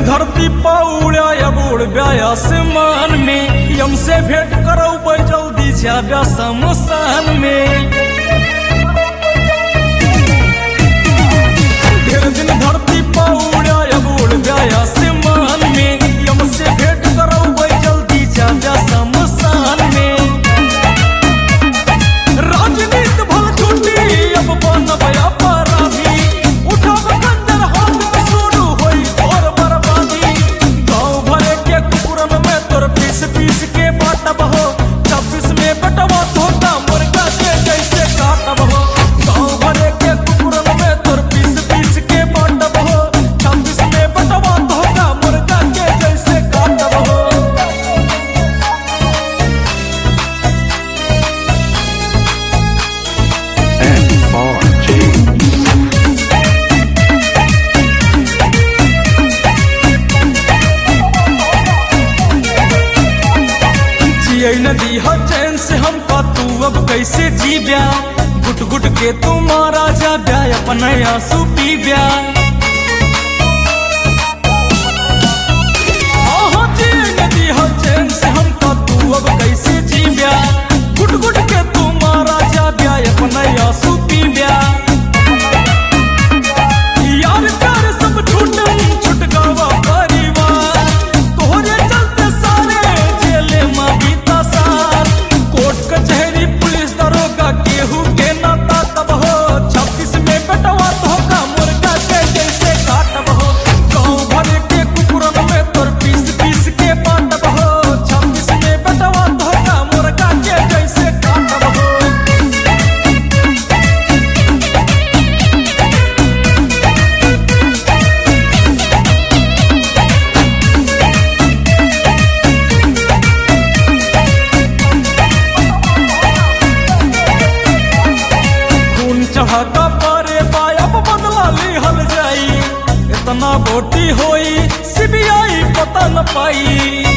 धरती पौड़्या या बुड़ब्या आसमान में यम से भेंट करो जल्दी जाब्या शमशान में ढेर दिन धरती पौड़्या या बुड़ब्या आसमान में यम से भेंट करो जल्दी जाब्या शमशान में राजनीत भल छुट्टी अब बनबया पराधी उठब कंजर हाथ में शुरू होई तोर बर्बादी गाँव भरे के कुकुरन में तोर पीस पीस के बाटब हो छब्बीस में बटवा धोता मुर्गा के जैसे काटब हो गाँव भरे के कुकुरन में तोर पीस पीस के बाटब हो छब्बीस में बटवा धोता मुर्गा के जैसे काटब हो जिये नदी हो चैन से हमका तू अब कैसे जी ब्या गुट गुट के तू मारा जा ब्या अपना आंसू पी ब्या आहो जिये नदी हो चैन से हमका तू अब कैसे जी ब्या गुट गुट के तू मारा जा ब्या अपना आंसू पी ब्या यार प्यार सब छूट छुट गावा परिवार तोहरे चलते सारे जेले में बीता साल कोर्ट कचहरी पुलिस दरोगा केहू के नाता तब हो छब्बीस में बेटवा धोखा मुर्गा के जैसे काटब हो गाँव भर के कुकुरन में तोर पीस पीस के बाटब हो छब्बीस में बेटवा धोखा मुर्गा के जैसे काटब हो खून चढ़ाता पारे पायब बदला लिहल जाई इतना बोटी होई सीबीआई पता न पाई